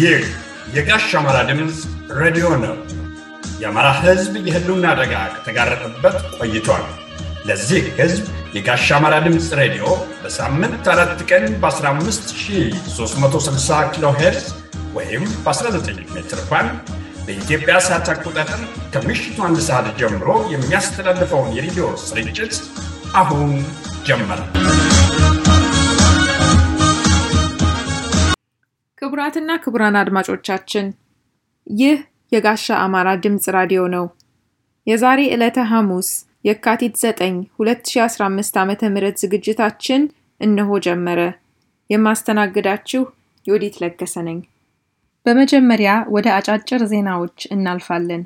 ይህ የጋሽ አማራ ድምፅ ሬዲዮ ነው። የአማራ ሕዝብ የህልውና አደጋ ከተጋረጠበት ቆይቷል። ለዚህ ሕዝብ የጋሽ አማራ ድምፅ ሬዲዮ በሳምንት አራት ቀን በ15360 ኪሎ ሄርዝ ወይም በ19 ሜትር ባንድ በኢትዮጵያ ሰዓት አቆጣጠር ከምሽቱ አንድ ሰዓት ጀምሮ የሚያስተላልፈውን የሬዲዮ ስርጭት አሁን ጀመረ። ክቡራትና ክቡራን አድማጮቻችን ይህ የጋሻ አማራ ድምፅ ራዲዮ ነው። የዛሬ ዕለተ ሐሙስ የካቲት 9 2015 ዓ ም ዝግጅታችን እነሆ ጀመረ። የማስተናግዳችሁ የወዲት ለገሰ ነኝ። በመጀመሪያ ወደ አጫጭር ዜናዎች እናልፋለን።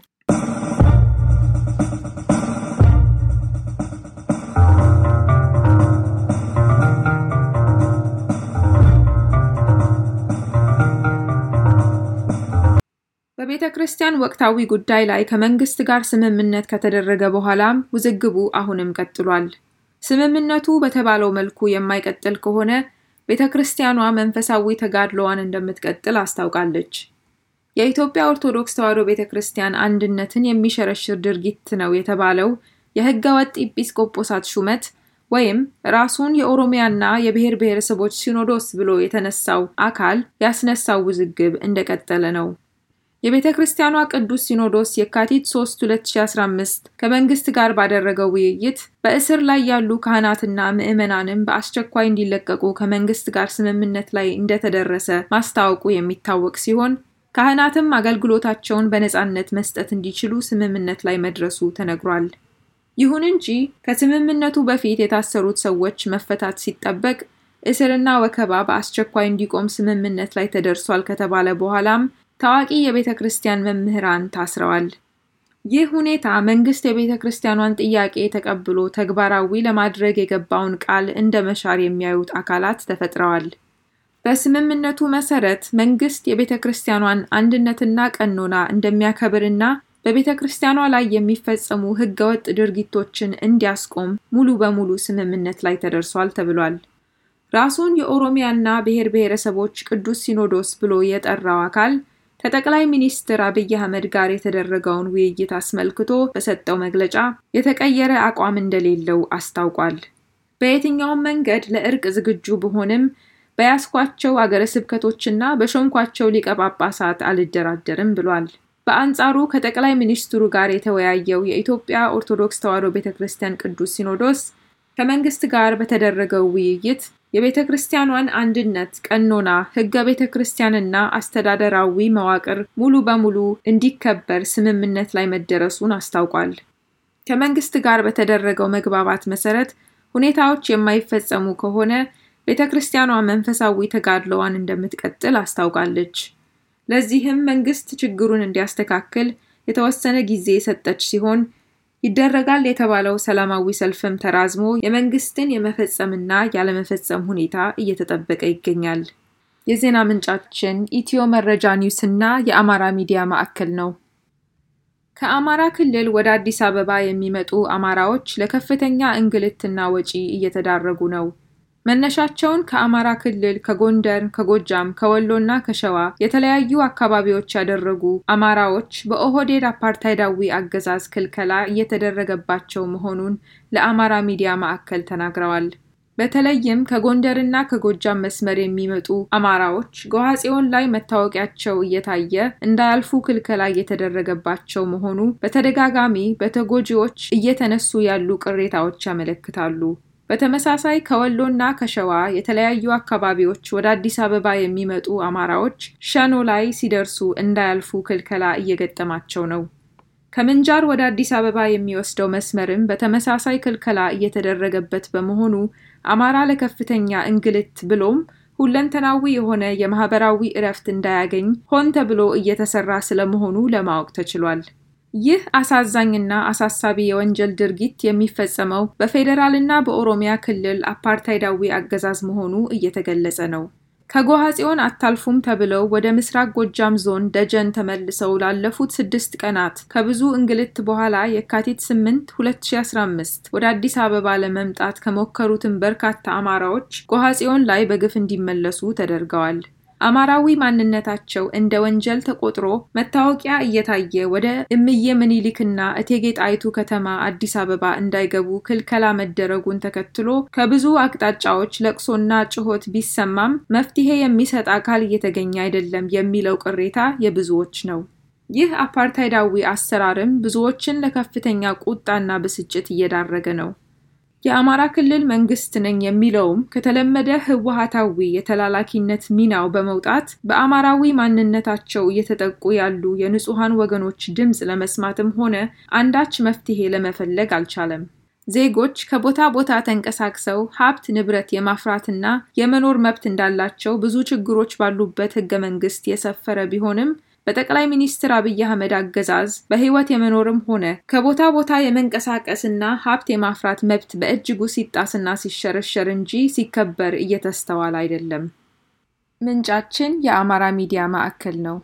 በቤተ ክርስቲያን ወቅታዊ ጉዳይ ላይ ከመንግስት ጋር ስምምነት ከተደረገ በኋላም ውዝግቡ አሁንም ቀጥሏል። ስምምነቱ በተባለው መልኩ የማይቀጥል ከሆነ ቤተ ክርስቲያኗ መንፈሳዊ ተጋድሎዋን እንደምትቀጥል አስታውቃለች። የኢትዮጵያ ኦርቶዶክስ ተዋሕዶ ቤተ ክርስቲያን አንድነትን የሚሸረሽር ድርጊት ነው የተባለው የሕገ ወጥ ኢጲስቆጶሳት ሹመት ወይም ራሱን የኦሮሚያና የብሔር ብሔረሰቦች ሲኖዶስ ብሎ የተነሳው አካል ያስነሳው ውዝግብ እንደቀጠለ ነው። የቤተ ክርስቲያኗ ቅዱስ ሲኖዶስ የካቲት 3 2015 ከመንግስት ጋር ባደረገው ውይይት በእስር ላይ ያሉ ካህናትና ምዕመናንም በአስቸኳይ እንዲለቀቁ ከመንግስት ጋር ስምምነት ላይ እንደተደረሰ ማስታወቁ የሚታወቅ ሲሆን ካህናትም አገልግሎታቸውን በነፃነት መስጠት እንዲችሉ ስምምነት ላይ መድረሱ ተነግሯል። ይሁን እንጂ ከስምምነቱ በፊት የታሰሩት ሰዎች መፈታት ሲጠበቅ እስርና ወከባ በአስቸኳይ እንዲቆም ስምምነት ላይ ተደርሷል ከተባለ በኋላም ታዋቂ የቤተ ክርስቲያን መምህራን ታስረዋል። ይህ ሁኔታ መንግስት የቤተ ክርስቲያኗን ጥያቄ ተቀብሎ ተግባራዊ ለማድረግ የገባውን ቃል እንደ መሻር የሚያዩት አካላት ተፈጥረዋል። በስምምነቱ መሰረት መንግስት የቤተ ክርስቲያኗን አንድነትና ቀኖና እንደሚያከብርና በቤተ ክርስቲያኗ ላይ የሚፈጸሙ ህገወጥ ድርጊቶችን እንዲያስቆም ሙሉ በሙሉ ስምምነት ላይ ተደርሷል ተብሏል። ራሱን የኦሮሚያና ብሔር ብሔረሰቦች ቅዱስ ሲኖዶስ ብሎ የጠራው አካል ከጠቅላይ ሚኒስትር አብይ አህመድ ጋር የተደረገውን ውይይት አስመልክቶ በሰጠው መግለጫ የተቀየረ አቋም እንደሌለው አስታውቋል። በየትኛውም መንገድ ለእርቅ ዝግጁ ብሆንም በያስኳቸው አገረ ስብከቶችና በሾምኳቸው ሊቀ ጳጳሳት አልደራደርም ብሏል። በአንጻሩ ከጠቅላይ ሚኒስትሩ ጋር የተወያየው የኢትዮጵያ ኦርቶዶክስ ተዋሕዶ ቤተ ክርስቲያን ቅዱስ ሲኖዶስ ከመንግስት ጋር በተደረገው ውይይት የቤተ ክርስቲያኗን አንድነት፣ ቀኖና፣ ህገ ቤተ ክርስቲያንና አስተዳደራዊ መዋቅር ሙሉ በሙሉ እንዲከበር ስምምነት ላይ መደረሱን አስታውቋል። ከመንግስት ጋር በተደረገው መግባባት መሰረት ሁኔታዎች የማይፈጸሙ ከሆነ ቤተ ክርስቲያኗ መንፈሳዊ ተጋድሎዋን እንደምትቀጥል አስታውቃለች። ለዚህም መንግስት ችግሩን እንዲያስተካክል የተወሰነ ጊዜ የሰጠች ሲሆን ይደረጋል የተባለው ሰላማዊ ሰልፍም ተራዝሞ የመንግስትን የመፈጸምና ያለመፈጸም ሁኔታ እየተጠበቀ ይገኛል። የዜና ምንጫችን ኢትዮ መረጃ ኒውስ እና የአማራ ሚዲያ ማዕከል ነው። ከአማራ ክልል ወደ አዲስ አበባ የሚመጡ አማራዎች ለከፍተኛ እንግልትና ወጪ እየተዳረጉ ነው። መነሻቸውን ከአማራ ክልል፣ ከጎንደር፣ ከጎጃም፣ ከወሎና ከሸዋ የተለያዩ አካባቢዎች ያደረጉ አማራዎች በኦህዴድ አፓርታይዳዊ አገዛዝ ክልከላ እየተደረገባቸው መሆኑን ለአማራ ሚዲያ ማዕከል ተናግረዋል። በተለይም ከጎንደርና ከጎጃም መስመር የሚመጡ አማራዎች ጎሐጽዮን ላይ መታወቂያቸው እየታየ እንዳያልፉ ክልከላ እየተደረገባቸው መሆኑ በተደጋጋሚ በተጎጂዎች እየተነሱ ያሉ ቅሬታዎች ያመለክታሉ። በተመሳሳይ ከወሎና ከሸዋ የተለያዩ አካባቢዎች ወደ አዲስ አበባ የሚመጡ አማራዎች ሸኖ ላይ ሲደርሱ እንዳያልፉ ክልከላ እየገጠማቸው ነው። ከምንጃር ወደ አዲስ አበባ የሚወስደው መስመርም በተመሳሳይ ክልከላ እየተደረገበት በመሆኑ አማራ ለከፍተኛ እንግልት ብሎም ሁለንተናዊ የሆነ የማህበራዊ እረፍት እንዳያገኝ ሆን ተብሎ እየተሰራ ስለመሆኑ ለማወቅ ተችሏል። ይህ አሳዛኝና አሳሳቢ የወንጀል ድርጊት የሚፈጸመው በፌዴራልና በኦሮሚያ ክልል አፓርታይዳዊ አገዛዝ መሆኑ እየተገለጸ ነው። ከጎሐ ጽዮን አታልፉም ተብለው ወደ ምስራቅ ጎጃም ዞን ደጀን ተመልሰው ላለፉት ስድስት ቀናት ከብዙ እንግልት በኋላ የካቲት 8 2015 ወደ አዲስ አበባ ለመምጣት ከሞከሩትም በርካታ አማራዎች ጎሐ ጽዮን ላይ በግፍ እንዲመለሱ ተደርገዋል። አማራዊ ማንነታቸው እንደ ወንጀል ተቆጥሮ መታወቂያ እየታየ ወደ እምዬ ምኒልክና እቴጌ ጣይቱ ከተማ አዲስ አበባ እንዳይገቡ ክልከላ መደረጉን ተከትሎ ከብዙ አቅጣጫዎች ለቅሶና ጩኸት ቢሰማም መፍትሄ የሚሰጥ አካል እየተገኘ አይደለም የሚለው ቅሬታ የብዙዎች ነው። ይህ አፓርታይዳዊ አሰራርም ብዙዎችን ለከፍተኛ ቁጣና ብስጭት እየዳረገ ነው። የአማራ ክልል መንግስት ነኝ የሚለውም ከተለመደ ህወሀታዊ የተላላኪነት ሚናው በመውጣት በአማራዊ ማንነታቸው እየተጠቁ ያሉ የንጹሐን ወገኖች ድምፅ ለመስማትም ሆነ አንዳች መፍትሄ ለመፈለግ አልቻለም። ዜጎች ከቦታ ቦታ ተንቀሳቅሰው ሀብት ንብረት የማፍራትና የመኖር መብት እንዳላቸው ብዙ ችግሮች ባሉበት ህገ መንግስት የሰፈረ ቢሆንም በጠቅላይ ሚኒስትር አብይ አህመድ አገዛዝ በህይወት የመኖርም ሆነ ከቦታ ቦታ የመንቀሳቀስና ሀብት የማፍራት መብት በእጅጉ ሲጣስና ሲሸረሸር እንጂ ሲከበር እየተስተዋል አይደለም። ምንጫችን የአማራ ሚዲያ ማዕከል ነው።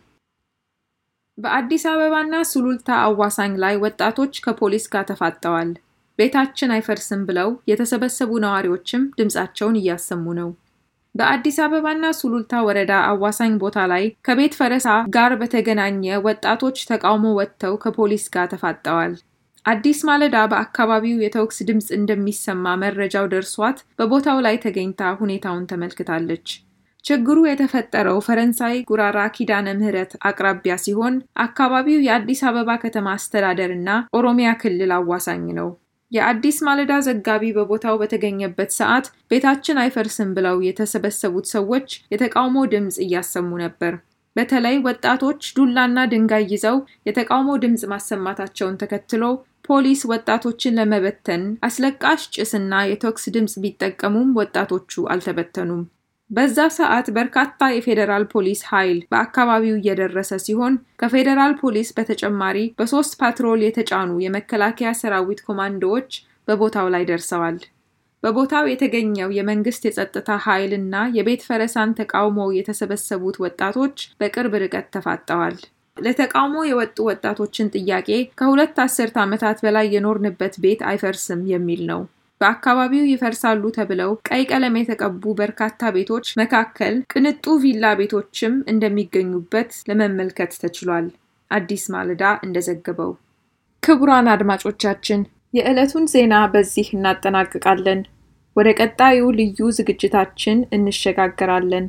በአዲስ አበባና ሱሉልታ አዋሳኝ ላይ ወጣቶች ከፖሊስ ጋር ተፋጠዋል። ቤታችን አይፈርስም ብለው የተሰበሰቡ ነዋሪዎችም ድምፃቸውን እያሰሙ ነው። በአዲስ አበባና ሱሉልታ ወረዳ አዋሳኝ ቦታ ላይ ከቤት ፈረሳ ጋር በተገናኘ ወጣቶች ተቃውሞ ወጥተው ከፖሊስ ጋር ተፋጠዋል። አዲስ ማለዳ በአካባቢው የተኩስ ድምፅ እንደሚሰማ መረጃው ደርሷት በቦታው ላይ ተገኝታ ሁኔታውን ተመልክታለች። ችግሩ የተፈጠረው ፈረንሳይ ጉራራ ኪዳነ ምህረት አቅራቢያ ሲሆን አካባቢው የአዲስ አበባ ከተማ አስተዳደር እና ኦሮሚያ ክልል አዋሳኝ ነው። የአዲስ ማለዳ ዘጋቢ በቦታው በተገኘበት ሰዓት ቤታችን አይፈርስም ብለው የተሰበሰቡት ሰዎች የተቃውሞ ድምፅ እያሰሙ ነበር። በተለይ ወጣቶች ዱላና ድንጋይ ይዘው የተቃውሞ ድምፅ ማሰማታቸውን ተከትሎ ፖሊስ ወጣቶችን ለመበተን አስለቃሽ ጭስና የተኩስ ድምፅ ቢጠቀሙም ወጣቶቹ አልተበተኑም። በዛ ሰዓት በርካታ የፌዴራል ፖሊስ ኃይል በአካባቢው እየደረሰ ሲሆን ከፌዴራል ፖሊስ በተጨማሪ በሶስት ፓትሮል የተጫኑ የመከላከያ ሰራዊት ኮማንዶዎች በቦታው ላይ ደርሰዋል። በቦታው የተገኘው የመንግስት የጸጥታ ኃይል እና የቤት ፈረሳን ተቃውሞ የተሰበሰቡት ወጣቶች በቅርብ ርቀት ተፋጠዋል። ለተቃውሞ የወጡ ወጣቶችን ጥያቄ ከሁለት አስርት ዓመታት በላይ የኖርንበት ቤት አይፈርስም የሚል ነው። በአካባቢው ይፈርሳሉ ተብለው ቀይ ቀለም የተቀቡ በርካታ ቤቶች መካከል ቅንጡ ቪላ ቤቶችም እንደሚገኙበት ለመመልከት ተችሏል። አዲስ ማለዳ እንደዘገበው። ክቡራን አድማጮቻችን የዕለቱን ዜና በዚህ እናጠናቅቃለን። ወደ ቀጣዩ ልዩ ዝግጅታችን እንሸጋገራለን።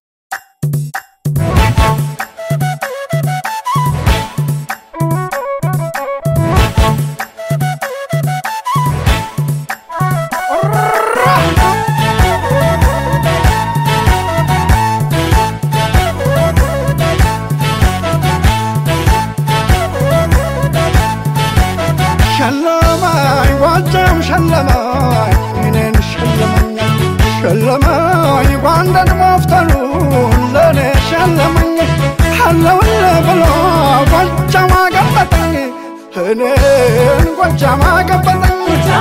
ሸለማኝ ጓጃም ሸለማኝ እኔን ሸለመኝ ሸለማኝ ጓንደን መፍተሉን ለእኔ ሸለመኝ አለውል ብሎ ጓጃም አገበጠኝ እኔን ጓጃም አገበጠኝ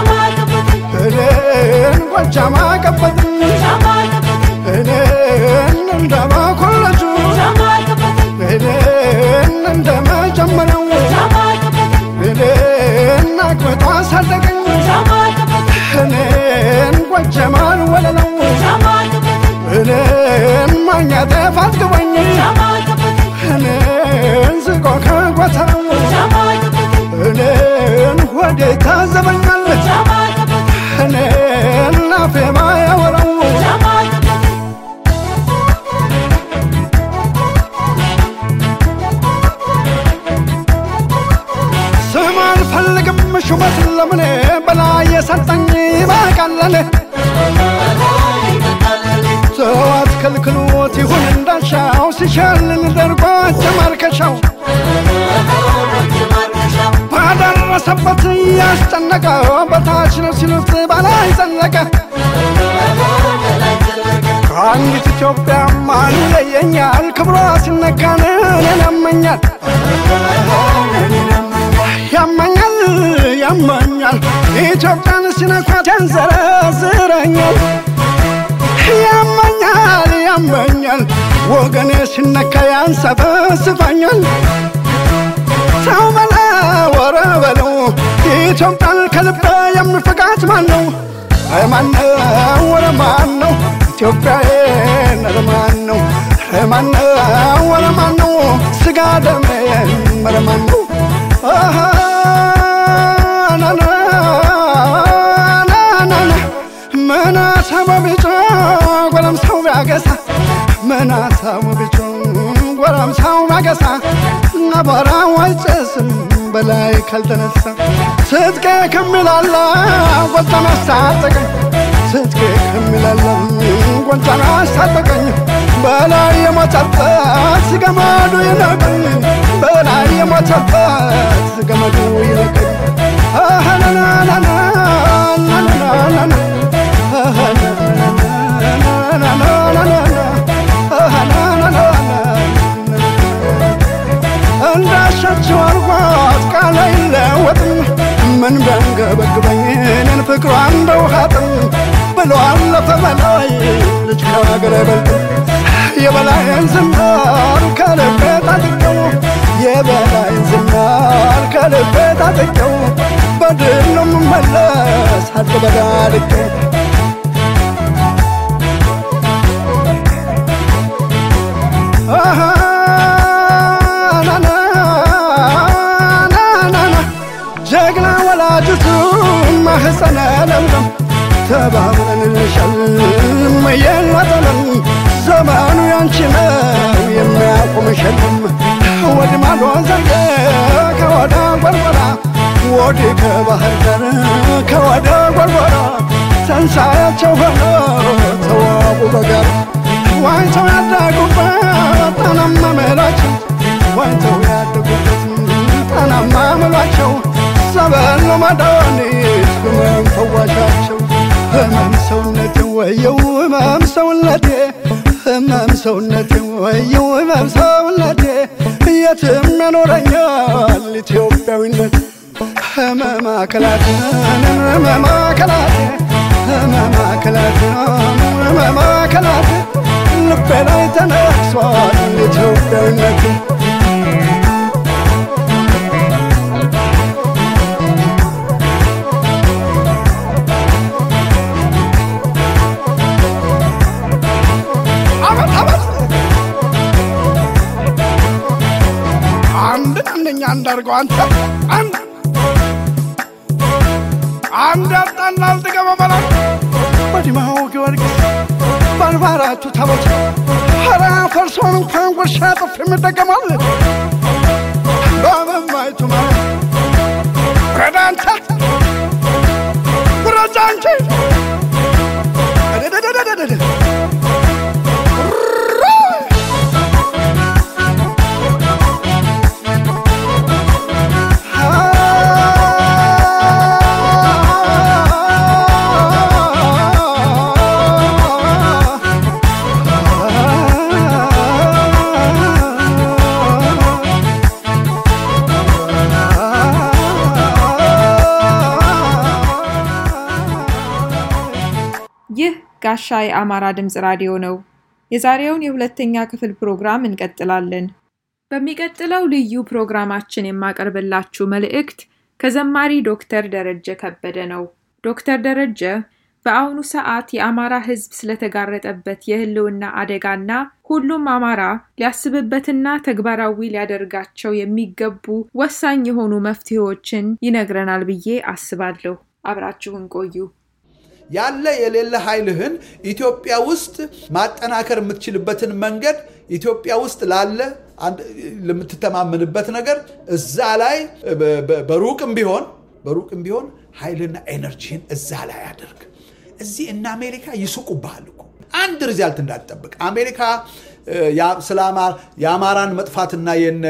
እኔን ጓጃም አገበጠኝ እኔን እንደመኮለጁ እኔን እንደመጀመሪያው እኔን አግብቶ አሳደገኝ እኔን ጎጀማን ወለለው እኔን ማኛ ጤፍ አጥግቦኝ እኔን ዝቆ ከጎተራው እኔን ሆዴ ታዘበኛል እኔን አፌ ማያወራው ስም አልፈልግም ሹመት ለምኔ በላይ የሰጠኝ ይበቃለኔ ሰዋት ከልክሎት ይሁን እንዳሻው ሲሸልል ደርጎ ጀማርከሻው ባደረሰበት ያስጨነቀ በታች ነው ሲሉት በላይ ዘለቀ ከአንዲት ኢትዮጵያ ማን ይለየኛል ክብሯ ሲነካን እኔን ያመኛል ያመኛል ያመኛል ኢትዮጵያን ሲነኳት ያንዘረዝረኛል ያመኛል ያመኛል ወገኔ ሲነካ ያንሰፈስፈኛል ሰው በለ ወረ በለው ኢትዮጵያን ከልቤ የምፍቃት ማን ነው ማነው ወረ ማን ነው ኢትዮጵያዬን ማን ነው ማነው ወረ ማነው ስጋ ደሜን መረ ማነው አሃ ናና ናና ምን አሳቡ ቢጮ ጎረምሳው ቢያገሳ ምን አሳቡ ቢጮ ጎረምሳው ቢያገሳ አቧራው አይጨስም በላይ ካልተነሳ ትጥቄ ከሚላላ ጎጃም አስታጠቀኝ ትጥቄ ከሚላላ ጎጃም አስታጠቀኝ በላይ የሞተበት ገመዱ ይለቀኝ በላይ የሞተበት ገመዱ ይለቀኝ እንዳሻቸው አርጓት ቃል አይለወጥም ምን ቢያንገበግበኝ እኔን ፍቅሯ እንደ ውሃጥም ብሎ አለፈ በላይ ልጅ ከሀገር አይበልጥም የበላይን ዝናር ከልቤ ታጥቀው የበላይን ዝናር ከልቤ ታጥቀው በድል ነው የምመለስ አልበዳልቀው ጀግና ወላጅቱ ማህፀነ ለምለም ተባብረን እንሸልም የለጠለም ዘመኑ ያንቺ ነው የሚያቆም ሸልም ወድ ማዶ ዘርገ ከወደ ጎርጎራ ወዲ ከባህር ዳር ከወደ ጎርጎራ ተንሳያቸው ሆኖ ተዋቡ በጋር ዋይተው ያደጉበት ጣናማ መላቸው ዋይተው ያደጉበት ጣናማ መሏቸው ሰበል ነው መድኃኒት ህመም ፈዋሻቸው ህመም ሰውነቴ ወየው ህመም ሰውነቴ ህመም ሰውነቴ ወየው ህመም ሰውነቴ የትም ያኖረኛል ኢትዮጵያዊነት ህመም አካላትን ህመም አካላትን ህመም አካላትን ህመም አካላትን ልቤ ላይ ተነክሷል ኢትዮጵያዊነት አንድ አንደኛ አንዳርገው አንተ አንድ አንድ አጣና አልጥገበ በላ በዲማው ጊዮርጊስ ባልባራቱ ታቦት ኧረ ፈርሶን እንኳን ጉርሻ ጥፍ የሚደገማል በመማይቱ ማለት ረዳ አንተ ጉረጃ አንቺ እደደደደደደ ይህ ጋሻ የአማራ ድምፅ ራዲዮ ነው። የዛሬውን የሁለተኛ ክፍል ፕሮግራም እንቀጥላለን። በሚቀጥለው ልዩ ፕሮግራማችን የማቀርብላችሁ መልእክት ከዘማሪ ዶክተር ደረጀ ከበደ ነው። ዶክተር ደረጀ በአሁኑ ሰዓት የአማራ ሕዝብ ስለተጋረጠበት የህልውና አደጋና ሁሉም አማራ ሊያስብበትና ተግባራዊ ሊያደርጋቸው የሚገቡ ወሳኝ የሆኑ መፍትሄዎችን ይነግረናል ብዬ አስባለሁ። አብራችሁን ቆዩ። ያለ የሌለ ኃይልህን ኢትዮጵያ ውስጥ ማጠናከር የምትችልበትን መንገድ ኢትዮጵያ ውስጥ ላለ ለምትተማመንበት ነገር እዛ ላይ በሩቅም ቢሆን በሩቅም ቢሆን ኃይልና ኤነርጂን እዛ ላይ አድርግ። እዚህ እነ አሜሪካ ይስቁብሃል እኮ አንድ ሪዛልት እንዳትጠብቅ። አሜሪካ ስለ የአማራን መጥፋትና የነ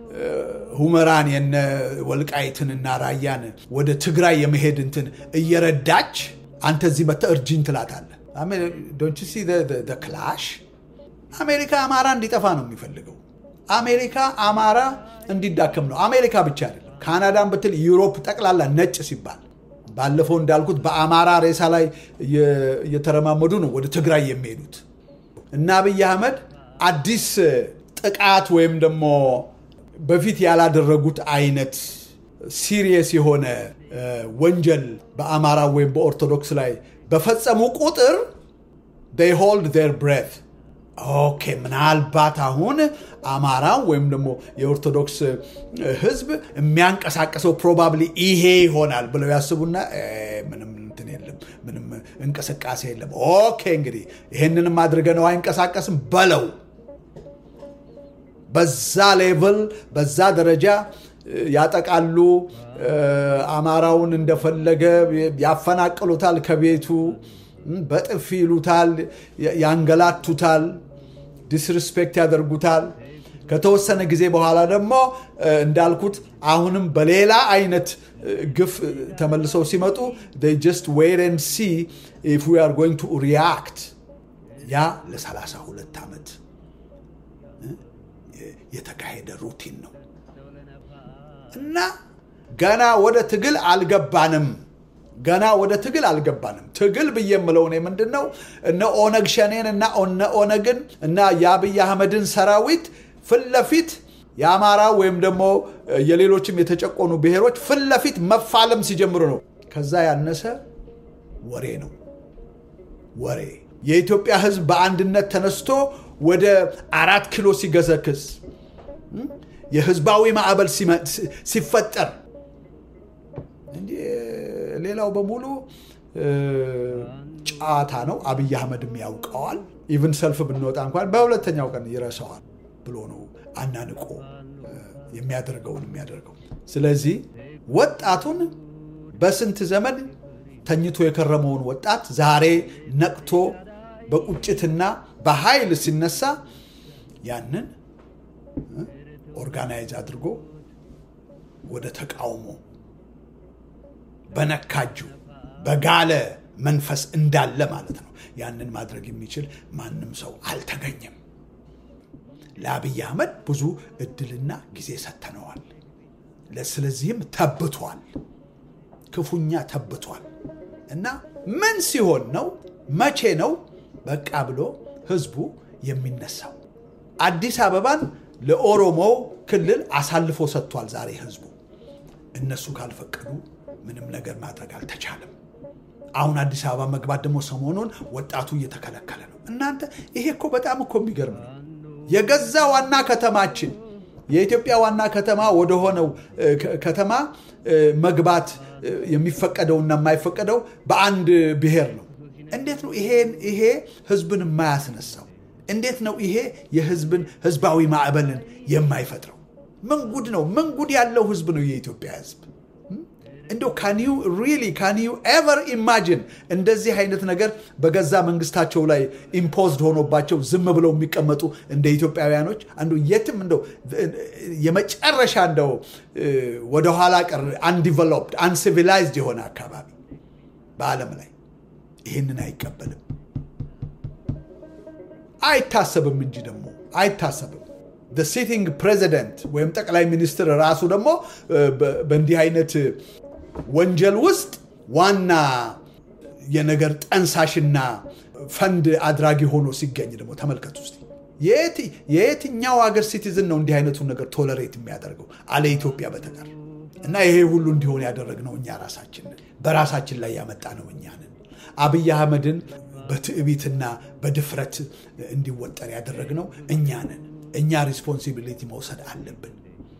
ሁመራን የነ ወልቃይትንና ራያን ወደ ትግራይ የመሄድ እንትን እየረዳች አንተ እዚህ መጥተህ እርጅኝ ትላታለህ። ዶንት ሲ ክላሽ። አሜሪካ አማራ እንዲጠፋ ነው የሚፈልገው። አሜሪካ አማራ እንዲዳከም ነው። አሜሪካ ብቻ አይደለም፣ ካናዳን ብትል ዩሮፕ ጠቅላላ ነጭ ሲባል ባለፈው እንዳልኩት በአማራ ሬሳ ላይ እየተረማመዱ ነው ወደ ትግራይ የሚሄዱት እና አብይ አህመድ አዲስ ጥቃት ወይም ደግሞ በፊት ያላደረጉት አይነት ሲሪየስ የሆነ ወንጀል በአማራ ወይም በኦርቶዶክስ ላይ በፈጸሙ ቁጥር they hold their breath ኦኬ ምናልባት አሁን አማራው ወይም ደግሞ የኦርቶዶክስ ህዝብ የሚያንቀሳቀሰው ፕሮባብሊ ይሄ ይሆናል ብለው ያስቡና ምንም እንትን የለም፣ ምንም እንቅስቃሴ የለም። ኦኬ እንግዲህ ይህንንም አድርገ ነው አይንቀሳቀስም በለው። በዛ ሌቭል በዛ ደረጃ ያጠቃሉ። አማራውን እንደፈለገ ያፈናቅሉታል ከቤቱ በጥፊ ይሉታል፣ ያንገላቱታል፣ ዲስሪስፔክት ያደርጉታል። ከተወሰነ ጊዜ በኋላ ደግሞ እንዳልኩት አሁንም በሌላ አይነት ግፍ ተመልሰው ሲመጡ ጀስት ዌይት ኤንድ ሲ ኢፍ ዊ አር ጎይንግ ቱ ሪያክት። ያ ለ32 ዓመት የተካሄደ ሩቲን ነው እና ገና ወደ ትግል አልገባንም። ገና ወደ ትግል አልገባንም። ትግል ብዬ የምለው እኔ ምንድን ነው እነ ኦነግ ሸኔን እና እነ ኦነግን እና የአብይ አህመድን ሰራዊት ፊት ለፊት የአማራ ወይም ደግሞ የሌሎችም የተጨቆኑ ብሔሮች ፊት ለፊት መፋለም ሲጀምሩ ነው። ከዛ ያነሰ ወሬ ነው ወሬ። የኢትዮጵያ ሕዝብ በአንድነት ተነስቶ ወደ አራት ኪሎ ሲገሰክስ የህዝባዊ ማዕበል ሲፈጠር ሌላው በሙሉ ጨዋታ ነው። አብይ አህመድም ያውቀዋል። ኢቭን ሰልፍ ብንወጣ እንኳን በሁለተኛው ቀን ይረሳዋል ብሎ ነው አናንቆ የሚያደርገውን የሚያደርገው። ስለዚህ ወጣቱን በስንት ዘመን ተኝቶ የከረመውን ወጣት ዛሬ ነቅቶ በቁጭትና በኃይል ሲነሳ ያንን ኦርጋናይዝ አድርጎ ወደ ተቃውሞ በነካጁ በጋለ መንፈስ እንዳለ ማለት ነው። ያንን ማድረግ የሚችል ማንም ሰው አልተገኘም። ለአብይ አህመድ ብዙ እድልና ጊዜ ሰጥተነዋል። ስለዚህም ተብቷል፣ ክፉኛ ተብቷል። እና ምን ሲሆን ነው መቼ ነው በቃ ብሎ ህዝቡ የሚነሳው? አዲስ አበባን ለኦሮሞው ክልል አሳልፎ ሰጥቷል። ዛሬ ህዝቡ እነሱ ካልፈቀዱ ምንም ነገር ማድረግ አልተቻለም። አሁን አዲስ አበባ መግባት ደግሞ ሰሞኑን ወጣቱ እየተከለከለ ነው። እናንተ ይሄ እኮ በጣም እኮ የሚገርም ነው። የገዛ ዋና ከተማችን የኢትዮጵያ ዋና ከተማ ወደሆነው ከተማ መግባት የሚፈቀደውና የማይፈቀደው በአንድ ብሔር ነው። እንዴት ነው ይሄን ይሄ ህዝብን የማያስነሳው? እንዴት ነው ይሄ የህዝብን ህዝባዊ ማዕበልን የማይፈጥረው? ምን ጉድ ነው? ምን ጉድ ያለው ህዝብ ነው የኢትዮጵያ ህዝብ። እንደው ካን ዩ ሪሊ ካን ዩ ኤቨር ኢማጂን እንደዚህ አይነት ነገር በገዛ መንግስታቸው ላይ ኢምፖዝድ ሆኖባቸው ዝም ብለው የሚቀመጡ እንደ ኢትዮጵያውያኖች አንዱ የትም እንደው የመጨረሻ እንደው ወደኋላ ቀር አንዲቨሎፕድ አንሲቪላይዝድ የሆነ አካባቢ በዓለም ላይ ይህንን አይቀበልም። አይታሰብም እንጂ ደግሞ አይታሰብም። ሲቲንግ ፕሬዚደንት ወይም ጠቅላይ ሚኒስትር ራሱ ደግሞ በእንዲህ አይነት ወንጀል ውስጥ ዋና የነገር ጠንሳሽና ፈንድ አድራጊ ሆኖ ሲገኝ ደግሞ ተመልከቱ ውስጥ የየትኛው ሀገር ሲቲዝን ነው እንዲህ አይነቱን ነገር ቶለሬት የሚያደርገው አለ ኢትዮጵያ በተቀር እና ይሄ ሁሉ እንዲሆን ያደረግነው እኛ ራሳችን በራሳችን ላይ ያመጣ ነው እኛንን አብይ አህመድን በትዕቢትና በድፍረት እንዲወጠር ያደረግነው እኛንን እኛ ሪስፖንሲቢሊቲ መውሰድ አለብን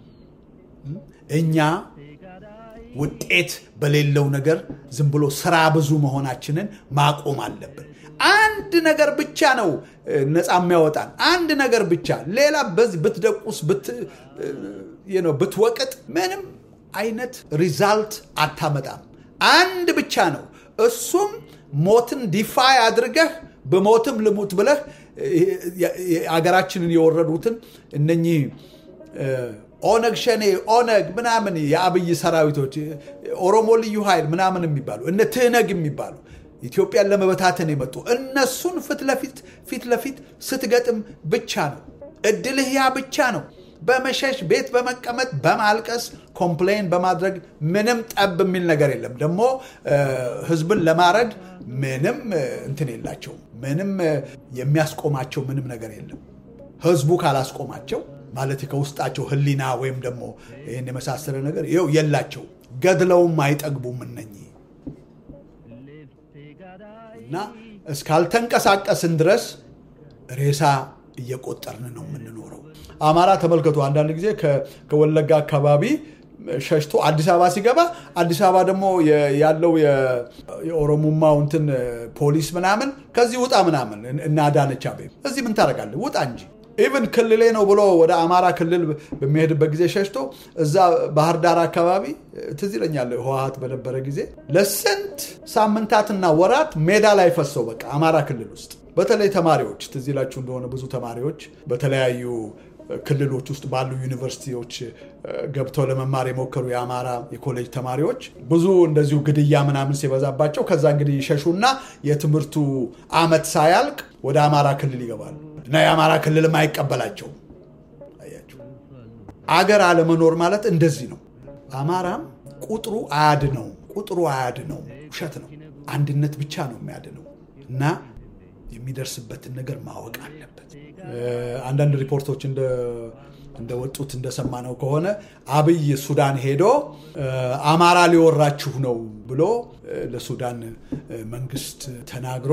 እኛ ውጤት በሌለው ነገር ዝም ብሎ ስራ ብዙ መሆናችንን ማቆም አለብን። አንድ ነገር ብቻ ነው ነፃ የሚያወጣን፣ አንድ ነገር ብቻ። ሌላ በዚህ ብትደቁስ ብትወቅጥ ምንም አይነት ሪዛልት አታመጣም። አንድ ብቻ ነው፣ እሱም ሞትን ዲፋይ አድርገህ በሞትም ልሙት ብለህ አገራችንን የወረዱትን እነኚህ ኦነግ ሸኔ ኦነግ ምናምን የአብይ ሰራዊቶች ኦሮሞ ልዩ ኃይል ምናምን የሚባሉ እነ ትህነግ የሚባሉ ኢትዮጵያን ለመበታተን የመጡ እነሱን ፊት ለፊት ፊት ለፊት ስትገጥም ብቻ ነው እድልህ ያ ብቻ ነው። በመሸሽ ቤት በመቀመጥ በማልቀስ ኮምፕሌን በማድረግ ምንም ጠብ የሚል ነገር የለም። ደግሞ ህዝብን ለማረድ ምንም እንትን የላቸውም። ምንም የሚያስቆማቸው ምንም ነገር የለም። ህዝቡ ካላስቆማቸው ማለት ከውስጣቸው ህሊና ወይም ደግሞ ይህን የመሳሰለ ነገር ይኸው የላቸው ገድለውም አይጠግቡም እነኚህ እና እስካልተንቀሳቀስን ድረስ ሬሳ እየቆጠርን ነው የምንኖረው። አማራ ተመልከቱ፣ አንዳንድ ጊዜ ከወለጋ አካባቢ ሸሽቶ አዲስ አበባ ሲገባ አዲስ አበባ ደግሞ ያለው የኦሮሞማው እንትን ፖሊስ ምናምን ከዚህ ውጣ ምናምን እና አዳነች አቤቤ እዚህ ምን ታደርጋለህ? ውጣ እንጂ ኢቭን ክልሌ ነው ብሎ ወደ አማራ ክልል በሚሄድበት ጊዜ ሸሽቶ እዛ ባህር ዳር አካባቢ ትዝ ይለኛል ህወሓት በነበረ ጊዜ ለስንት ሳምንታትና ወራት ሜዳ ላይ ፈሰው በቃ አማራ ክልል ውስጥ በተለይ ተማሪዎች ትዝ ይላችሁ እንደሆነ ብዙ ተማሪዎች በተለያዩ ክልሎች ውስጥ ባሉ ዩኒቨርሲቲዎች ገብተው ለመማር የሞከሩ የአማራ የኮሌጅ ተማሪዎች ብዙ እንደዚሁ ግድያ ምናምን ሲበዛባቸው ከዛ እንግዲህ ይሸሹና የትምህርቱ አመት ሳያልቅ ወደ አማራ ክልል ይገባሉ እና የአማራ ክልልም አይቀበላቸውም። አያችሁ፣ አገር አለመኖር ማለት እንደዚህ ነው። አማራም ቁጥሩ አያድነው፣ ቁጥሩ አያድነው፣ ውሸት ነው። አንድነት ብቻ ነው የሚያድነው እና የሚደርስበትን ነገር ማወቅ አለበት። አንዳንድ ሪፖርቶች እንደወጡት እንደሰማነው ከሆነ አብይ ሱዳን ሄዶ አማራ ሊወራችሁ ነው ብሎ ለሱዳን መንግስት ተናግሮ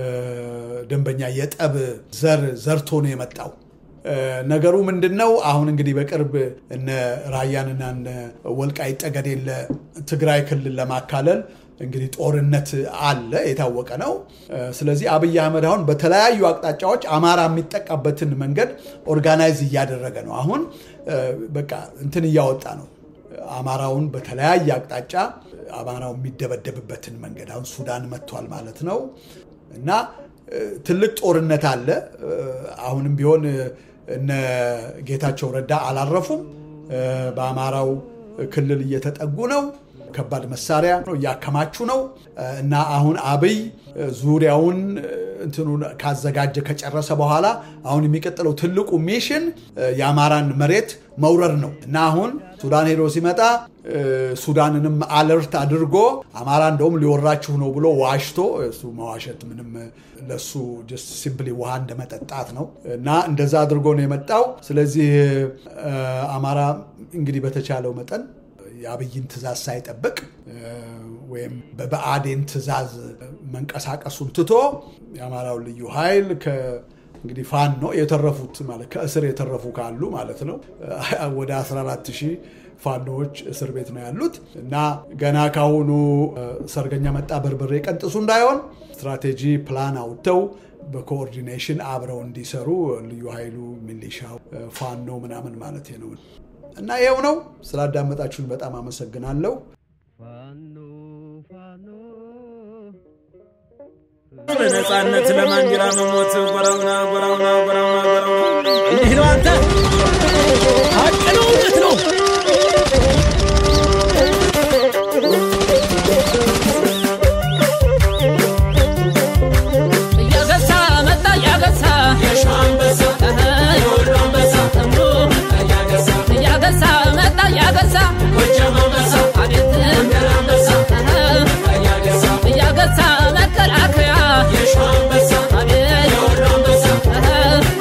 ደንበኛ የጠብ ዘር ዘርቶ ነው የመጣው። ነገሩ ምንድን ነው? አሁን እንግዲህ በቅርብ እነ ራያንና እነ ወልቃይት ጠገዴን ለትግራይ ክልል ለማካለል እንግዲህ ጦርነት አለ፣ የታወቀ ነው። ስለዚህ አብይ አህመድ አሁን በተለያዩ አቅጣጫዎች አማራ የሚጠቃበትን መንገድ ኦርጋናይዝ እያደረገ ነው። አሁን በቃ እንትን እያወጣ ነው። አማራውን በተለያየ አቅጣጫ አማራው የሚደበደብበትን መንገድ አሁን ሱዳን መጥቷል ማለት ነው እና ትልቅ ጦርነት አለ። አሁንም ቢሆን እነ ጌታቸው ረዳ አላረፉም። በአማራው ክልል እየተጠጉ ነው። ከባድ መሳሪያ እያከማቹ ነው እና አሁን አብይ ዙሪያውን እንትኑን ካዘጋጀ ከጨረሰ በኋላ አሁን የሚቀጥለው ትልቁ ሚሽን የአማራን መሬት መውረር ነው እና አሁን ሱዳን ሄዶ ሲመጣ ሱዳንንም አለርት አድርጎ አማራ እንደውም ሊወራችሁ ነው ብሎ ዋሽቶ እሱ መዋሸት ምንም ለሱ ሲምፕሊ ውሃ እንደመጠጣት ነው እና እንደዛ አድርጎ ነው የመጣው። ስለዚህ አማራ እንግዲህ በተቻለው መጠን የአብይን ትእዛዝ ሳይጠብቅ ወይም በብአዴን ትእዛዝ መንቀሳቀሱን ትቶ የአማራው ልዩ ኃይል እንግዲህ ፋኖ ነው የተረፉት ማለት ከእስር የተረፉ ካሉ ማለት ነው ወደ 14 ሺህ ፋኖዎች እስር ቤት ነው ያሉት እና ገና ካሁኑ ሰርገኛ መጣ በርበሬ ቀንጥሱ እንዳይሆን ስትራቴጂ ፕላን አውጥተው በኮኦርዲኔሽን አብረው እንዲሰሩ ልዩ ኃይሉ፣ ሚሊሻው፣ ፋኖ ምናምን ማለት ነው። እና ይኸው ነው። ስላዳመጣችሁን በጣም አመሰግናለሁ። በነፃነት ለማንዲራ መሞት ጎራውና ጎራውና ጎራውና ጎራውና እንዲህ ነው። አንተ ሀቅ ነው፣ እውነት ነው። እያገሳ መጣ እያገሳ እያገሳ መጣ እያገሳ አቤት እያገሳ መከላከያ አቤት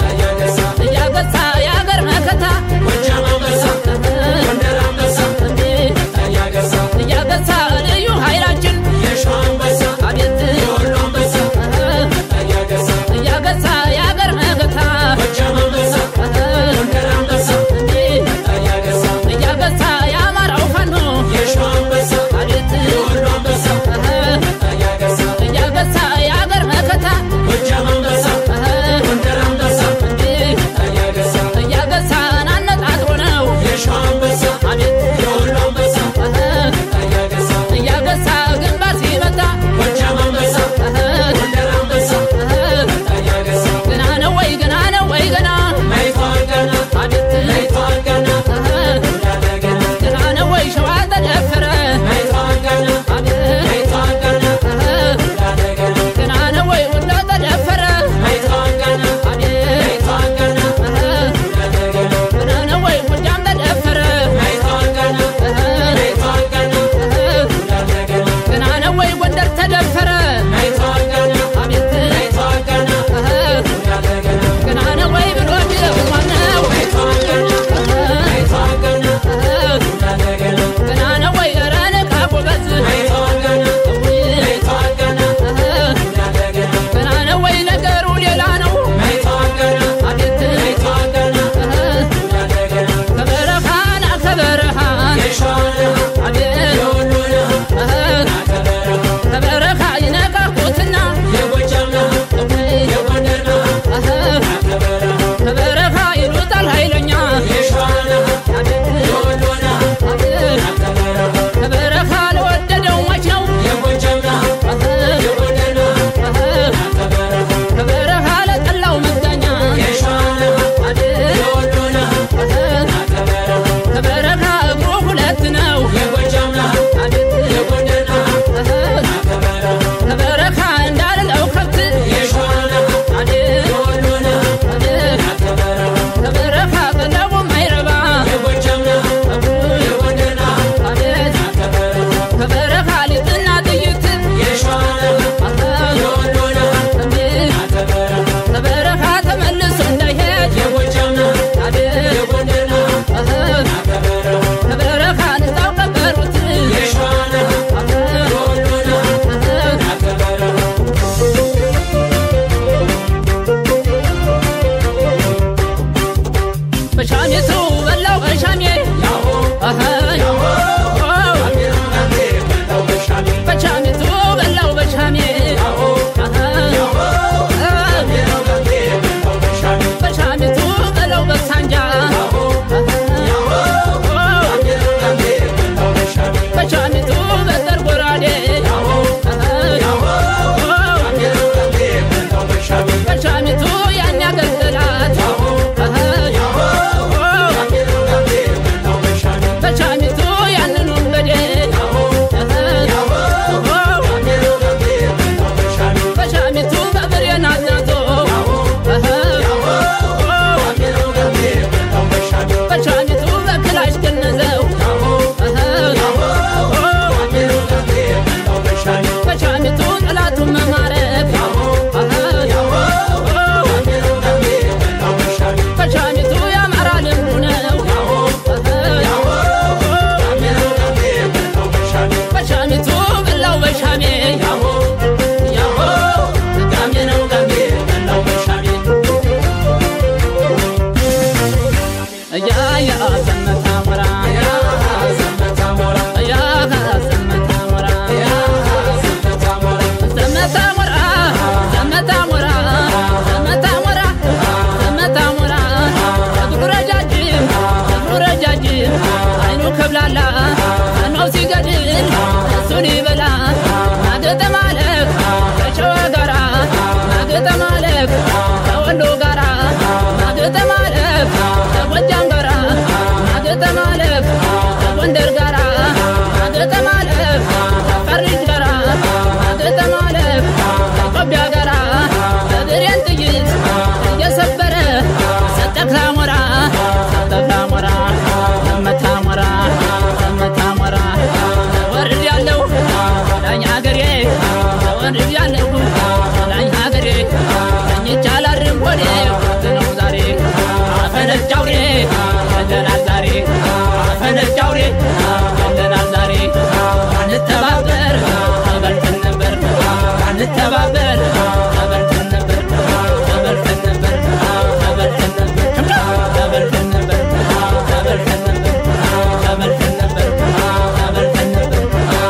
ማገጠማለፍ ከጎጃም ጋራ ማገጠማለፍ ከጎንደር ጋራ ማገጠማለፍ ከአፋር ልጅ ጋራ ማገጠማለፍ ከኢትዮጵያ ጋራ በብሬን ጥይት እየሰበረ ሰጠክ ላሞራ ሰጠክ ላሞራ መታ ሞራ መታ ሞራ ወርድ ያለው ዳኝ ሀገሬ ወርድ ያለው ዳኝ ሀገሬ ተኝቻላርም ሆዴ ነው ዛሬ አፈነጭ አውሬ ገለናል ዛሬ አፈነጭ አውሬ ገለናል ዛሬ አንተባበር ተበልተን ነበር አንተባበር ተበልተን ነበር ተበልተን ነበር ተበልተን ነበር ተበልተን ነበር ተበልተን ነበር ተበልተን ነበር ተበልተን ነበር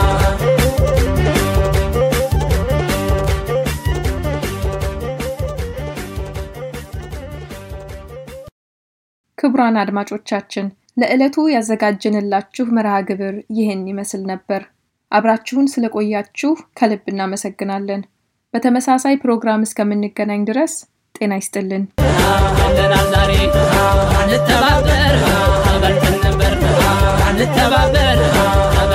ክቡራን አድማጮቻችን ለዕለቱ ያዘጋጀንላችሁ መርሃ ግብር ይህን ይመስል ነበር። አብራችሁን ስለቆያችሁ ከልብ እናመሰግናለን። በተመሳሳይ ፕሮግራም እስከምንገናኝ ድረስ ጤና ይስጥልን። ገለናል ዛሬ አንተባበር ተበልተን ነበር አንተባበር